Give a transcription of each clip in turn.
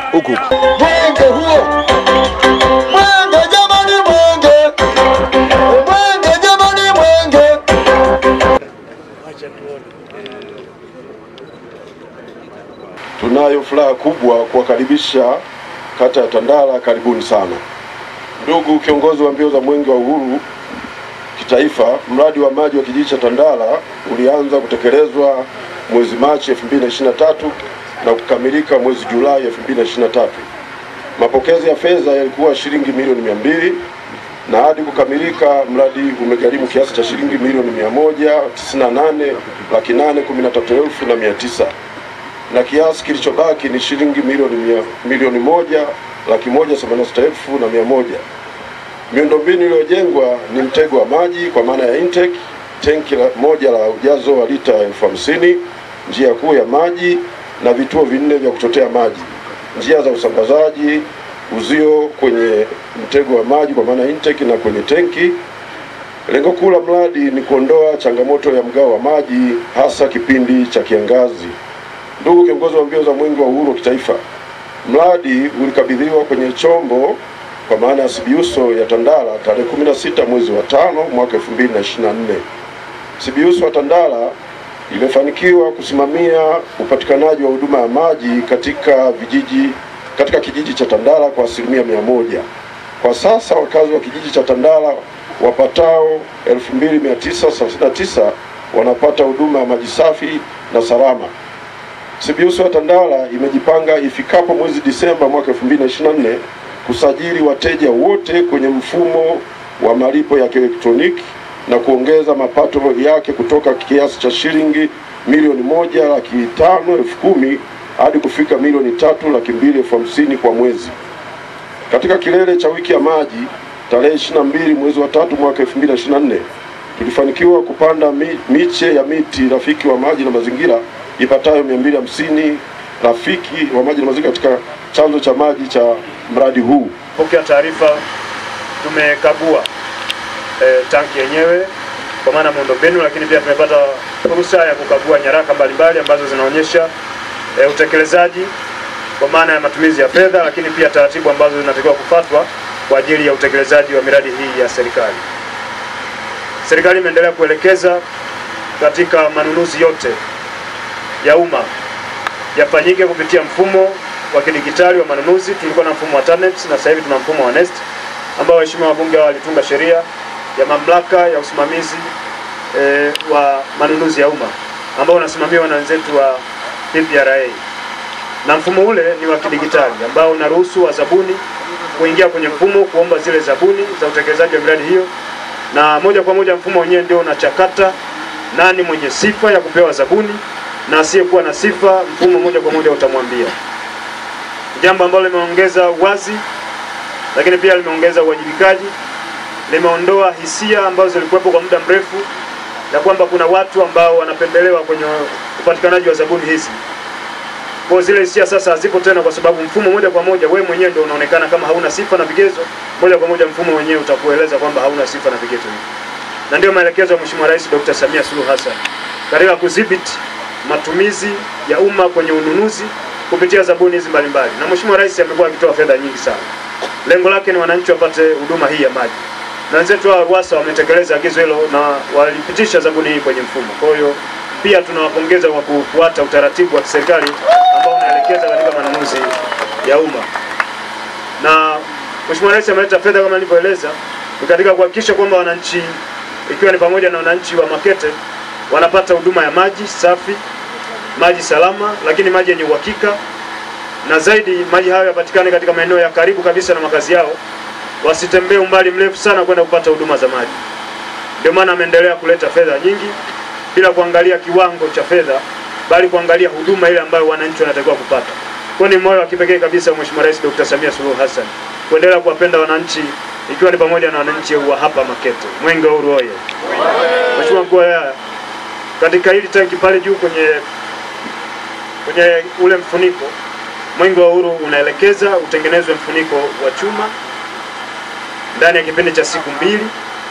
huku. Mwenge huo, mwenge jamani, mwenge, mwenge jamani, mwenge. Tunayo furaha kubwa kuwakaribisha kata ya Tandala, karibuni sana. Ndugu kiongozi wa mbio za mwenge wa uhuru kitaifa, mradi wa maji wa kijiji cha Tandala ulianza kutekelezwa mwezi Machi 2023 na kukamilika mwezi Julai 2023. Mapokezi ya fedha yalikuwa shilingi milioni mia mbili na hadi kukamilika mradi umegharimu kiasi cha shilingi milioni mia moja tisini na nane laki nane kumi na tatu elfu na mia tisa na kiasi kilichobaki ni shilingi milioni mia, milioni moja laki moja themanini na sita elfu na mia moja. Miundombinu iliyojengwa ni mtego wa maji kwa maana ya intake, tenki la, moja la ujazo wa lita elfu hamsini, njia kuu ya maji na vituo vinne vya kuchotea maji, njia za usambazaji, uzio kwenye mtego wa maji kwa maana ya intake na kwenye tenki. Lengo kuu la mradi ni kuondoa changamoto ya mgao wa maji hasa kipindi cha kiangazi. Ndugu kiongozi wa mbio za mwenge wa uhuru wa kitaifa, mradi ulikabidhiwa kwenye chombo kwa maana ya Sibiuso ya Tandala tarehe 16 mwezi wa tano mwaka 2024. Sibiuso ya Tandala imefanikiwa kusimamia upatikanaji wa huduma ya maji katika vijiji katika kijiji cha Tandala kwa asilimia mia moja. Kwa sasa wakazi wa kijiji cha Tandala wapatao 2939 wanapata huduma ya maji safi na salama. Sibiuso ya Tandala imejipanga ifikapo mwezi Disemba mwaka 2024 kusajili wateja wote kwenye mfumo wa malipo ya kielektroniki na kuongeza mapato yake kutoka kiasi cha shilingi milioni moja laki tano elfu kumi hadi kufika milioni tatu laki mbili elfu hamsini kwa mwezi. Katika kilele cha wiki ya maji tarehe 22 mwezi wa tatu mwaka 2024 tulifanikiwa kupanda mi, miche ya miti rafiki wa maji na mazingira ipatayo 250 rafiki wa maji na mazingira katika chanzo cha maji cha mradi huu. Pokea taarifa, tumekagua e, tanki yenyewe kwa maana miundombinu, lakini pia tumepata fursa ya kukagua nyaraka mbalimbali ambazo zinaonyesha e, utekelezaji kwa maana ya matumizi ya fedha, lakini pia taratibu ambazo zinatakiwa kufuatwa kwa ajili ya utekelezaji wa miradi hii ya serikali. Serikali imeendelea kuelekeza katika manunuzi yote ya umma yafanyike kupitia mfumo wa kidigitali wa manunuzi. Tulikuwa na mfumo wa TANEPS na sasa hivi tuna mfumo wa NeST ambao waheshimiwa wabunge hao walitunga sheria ya mamlaka ya usimamizi e, wa manunuzi ya umma ambao unasimamiwa na wenzetu wa PPRA, na mfumo ule ni wa kidigitali ambao unaruhusu wazabuni kuingia kwenye mfumo kuomba zile zabuni za utekelezaji wa miradi hiyo, na moja kwa moja mfumo wenyewe ndio unachakata nani mwenye sifa ya kupewa zabuni na asiyekuwa na sifa, mfumo moja kwa moja utamwambia jambo ambalo limeongeza uwazi, lakini pia limeongeza uwajibikaji, limeondoa hisia ambazo zilikuwepo kwa muda mrefu ya kwamba kuna watu ambao wanapendelewa kwenye upatikanaji wa zabuni hizi. Kwa zile hisia sasa hazipo tena, kwa sababu mfumo moja kwa moja wewe mwenyewe ndio unaonekana kama hauna sifa na vigezo, moja kwa moja mfumo wenyewe utakueleza kwamba hauna sifa na vigezo hivi, na ndio maelekezo ya Mheshimiwa Rais Dr. Samia Suluhu Hassan katika kudhibiti matumizi ya umma kwenye ununuzi kupitia zabuni hizi mbalimbali, na Mheshimiwa Rais amekuwa akitoa fedha nyingi sana. Lengo lake ni wananchi wapate huduma hii ya maji, na wenzetu wa RUWASA wametekeleza agizo hilo na walipitisha zabuni hii kwenye mfumo. Kwa hiyo pia tunawapongeza kwa kufuata utaratibu wa kiserikali ambao unaelekeza katika manunuzi ya umma, na Mheshimiwa Rais ameleta fedha kama nilivyoeleza, ni katika kuhakikisha kwamba wananchi, ikiwa ni pamoja na wananchi wa Makete wanapata huduma ya maji safi maji salama, lakini maji yenye uhakika, na zaidi maji hayo yapatikane katika maeneo ya karibu kabisa na makazi yao, wasitembee umbali mrefu sana kwenda kupata huduma za maji. Ndio maana ameendelea kuleta fedha nyingi bila kuangalia kiwango cha fedha, bali kuangalia huduma ile ambayo wananchi wanatakiwa kupata. Kwa ni moyo wa kipekee kabisa Mheshimiwa Rais Dr. Samia Suluhu Hassan kuendelea kuwapenda wananchi, ikiwa ni pamoja na wananchi wa hapa Makete. Mwenge wa Uhuru oye! Mheshimiwa mkuu wa wilaya, katika hili tanki pale juu kwenye kwenye ule mfuniko Mwenge wa Uhuru unaelekeza utengenezwe mfuniko wa chuma ndani ya kipindi cha siku mbili,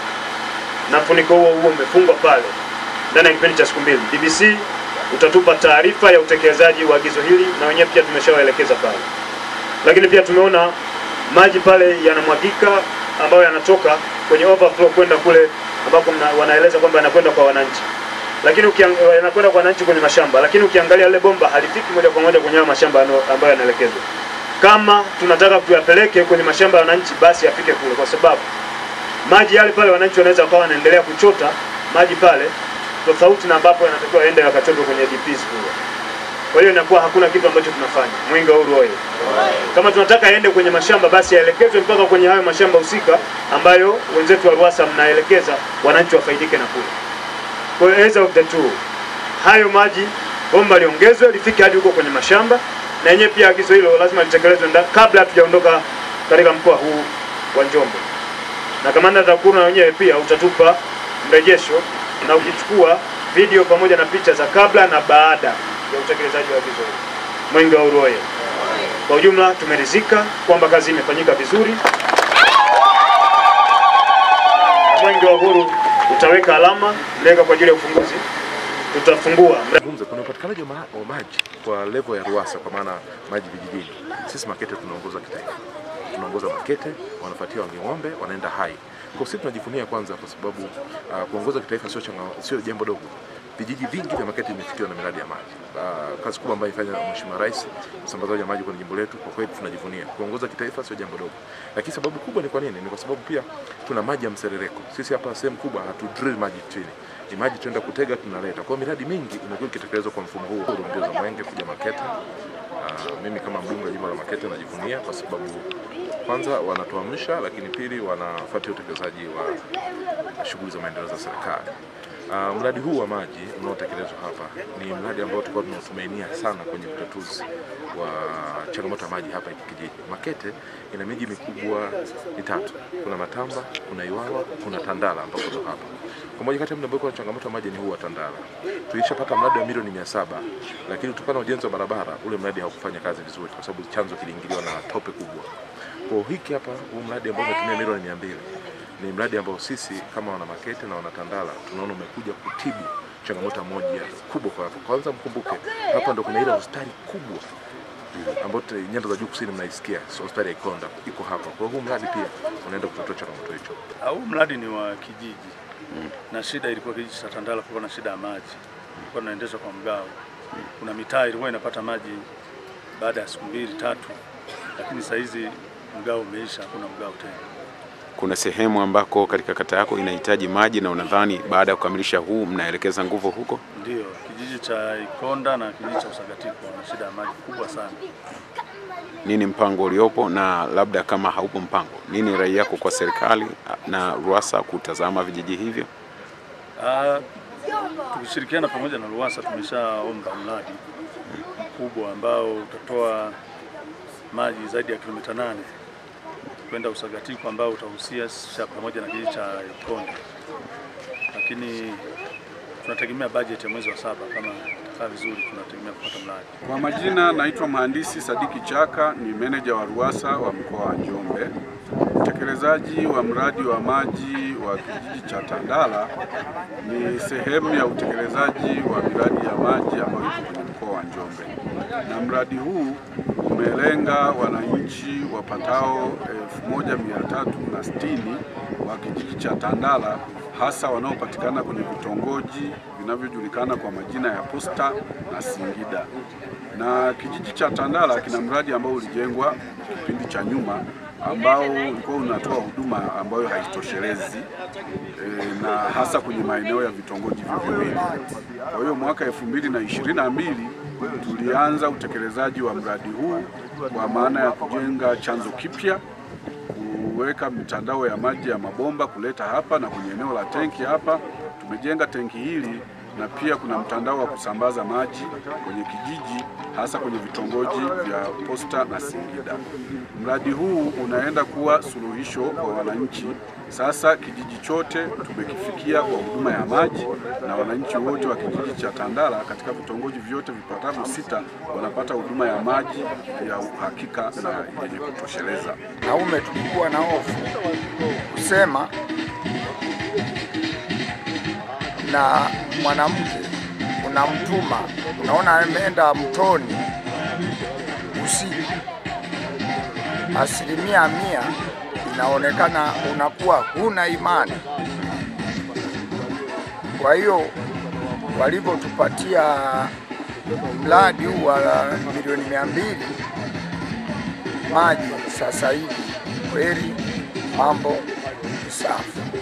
na mfuniko huo huo umefungwa pale ndani ya kipindi cha siku mbili. DBC utatupa taarifa ya utekelezaji wa agizo hili, na wenyewe pia tumeshawaelekeza pale. lakini pia tumeona maji pale yanamwagika ambayo yanatoka kwenye overflow kwenda kule ambako mna- wanaeleza kwamba yanakwenda kwa wananchi lakini ukiang- yanakwenda kwa wananchi kwenye mashamba, lakini ukiangalia lile bomba halifiki moja kwa moja kwenye hayo mashamba yano- ambayo yanaelekezwa. Kama tunataka tuyapeleke kwenye mashamba ya wananchi, basi yafike kule, kwa sababu maji yale pale wananchi wanaweza wakawa wanaendelea kuchota maji pale, tofauti na ambapo yanatakiwa yaende yakachotwe kwenye DPs kule. Kwa hiyo inakuwa hakuna kitu ambacho tunafanya. Mwenge wa Uhuru oye! Kama tunataka yaende kwenye mashamba, basi yaelekezwe mpaka kwenye hayo mashamba husika ambayo wenzetu wa RUWASA mnaelekeza wananchi wafaidike na kule. Kwa hiyo either of the two, hayo maji bomba liongezwe lifike hadi huko kwenye mashamba, na yenyewe pia agizo hilo lazima litekelezwe nda- kabla hatujaondoka katika mkoa huu wa Njombe. Na kamanda TAKUKURU na wenyewe pia utatupa mrejesho na ukichukua video pamoja na picha za kabla na baada ya utekelezaji wa agizo hilo. Mwenge wa Uhuru oye! Kwa ujumla tumeridhika kwamba kazi imefanyika vizuri. Mwenge wa Uhuru utaweka alama mlenga kwa ajili ya ufunguzi. Tutafungua mra- Zungumza kuna upatikanaji wa ma- wa maji kwa level ya RUWASA kwa maana maji vijijini. Sisi Makete tunaongoza kitaifa, tunaongoza Makete, wanafuatia Wanging'ombe, wanaenda Hai. Kwa sisi tunajivunia kwanza, kwa sababu uh, kuongoza kitaifa sio changa, sio jambo dogo. Vijiji vingi vya Makete vimefikiwa na miradi ya maji. Uh, kazi kubwa ambayo ifanya Mheshimiwa Rais, usambazaji wa maji kwenye jimbo letu, kwa kweli tunajivunia. Kuongoza kitaifa sio jambo dogo, lakini sababu kubwa ni kwa nini? Ni kwa sababu pia tuna maji ya mserereko. Sisi hapa sehemu kubwa hatu drill maji chini ni maji tuenda kutega tunaleta. Kwa hiyo miradi mingi imekuwa ikitekelezwa kwa mfumo huu mbio za Mwenge kuja Makete. Uh, mimi kama mbunge wa jimbo la Makete najivunia kwa sababu kwanza wanatuamsha, lakini pili wanafuatia utekelezaji wa shughuli za maendeleo za serikali. Uh, mradi huu wa maji unaotekelezwa hapa ni mradi ambao tulikuwa tunatumainia sana kwenye utatuzi wa changamoto ya maji hapa kijiji. Makete ina miji mikubwa mitatu, kuna Matamba, kuna Iwawa, kuna Tandala ambako ndo hapa. Kwa moja kati ya mji ambao kuna changamoto ya maji ni huu wa Tandala. Tulishapata mradi wa milioni mia saba lakini kutokana na ujenzi wa barabara ule mradi haukufanya kazi vizuri kwa sababu chanzo kiliingiliwa na tope kubwa. Kwa hiki hapa huu mradi ambao umetumia milioni mia mbili ni mradi ambao sisi kama wana Makete na wana Tandala tunaona umekuja kutibu changamoto moja kubwa kwa hapa. Kwanza mkumbuke hapa ndo kuna ile hospitali kubwa ambayo te- nyanda za juu kusini mnaisikia, so hospitali ya Ikonda iko hapa. Kwa hiyo huu mradi pia unaenda kutatua changamoto hicho. Huu mradi ni wa kijiji na shida ilikuwa kijiji cha Tandala, kulikuwa na shida ya maji, kulikuwa tunaendeshwa kwa mgao. Kuna mitaa ilikuwa inapata maji baada ya siku mbili tatu, lakini saa hizi mgao umeisha, hakuna mgao tena. Kuna sehemu ambako katika kata yako inahitaji maji na unadhani baada ya kukamilisha huu mnaelekeza nguvu huko? Ndio kijiji cha Ikonda na kijiji cha Usagatiko na shida ya maji kubwa sana. Nini mpango uliopo, na labda kama haupo mpango, nini rai yako kwa serikali na RUWASA kutazama vijiji hivyo? Ah, tukishirikiana pamoja na RUWASA tumeshaomba mradi mkubwa ambao utatoa maji zaidi ya kilomita nane kwenda Usagatiko ambao utahusisha pamoja na kijiji cha Ikonda, lakini tunategemea bajeti ya mwezi wa saba. Kama itakaa vizuri, tunategemea kupata mradi. Kwa majina naitwa mhandisi Sadiki Chaka, ni meneja wa RUWASA wa mkoa wa Njombe. Utekelezaji wa mradi wa maji wa kijiji cha Tandala ni sehemu ya utekelezaji wa miradi ya maji ambayo ipo kwenye mkoa wa Njombe, na mradi huu umelenga wananchi wapatao 1360 wa kijiji cha Tandala hasa wanaopatikana kwenye vitongoji vinavyojulikana kwa majina ya Posta na Singida. Na kijiji cha Tandala kina mradi ambao ulijengwa kipindi cha nyuma ambao ulikuwa unatoa huduma ambayo haitoshelezi e, na hasa kwenye maeneo ya vitongoji hivyo viwili. Kwa hiyo mwaka elfu mbili na ishirini na mbili tulianza utekelezaji wa mradi huu kwa maana ya kujenga chanzo kipya kuweka mitandao ya maji ya mabomba kuleta hapa na kwenye eneo la tenki hapa tumejenga tenki hili na pia kuna mtandao wa kusambaza maji kwenye kijiji hasa kwenye vitongoji vya Posta na Singida. Mradi huu unaenda kuwa suluhisho kwa wananchi. Sasa kijiji chote tumekifikia kwa huduma ya maji na wananchi wote wa kijiji cha Tandala katika vitongoji vyote vipatavyo sita wanapata huduma ya maji ya uhakika na yenye kutosheleza. Naume tulikuwa na hofu kusema na mwanamke unamtuma, unaona ameenda mtoni usiku, asilimia mia inaonekana unakuwa huna imani. Kwa hiyo walivyotupatia mradi huu wa milioni mia mbili maji sasa hivi kweli mambo ni safi.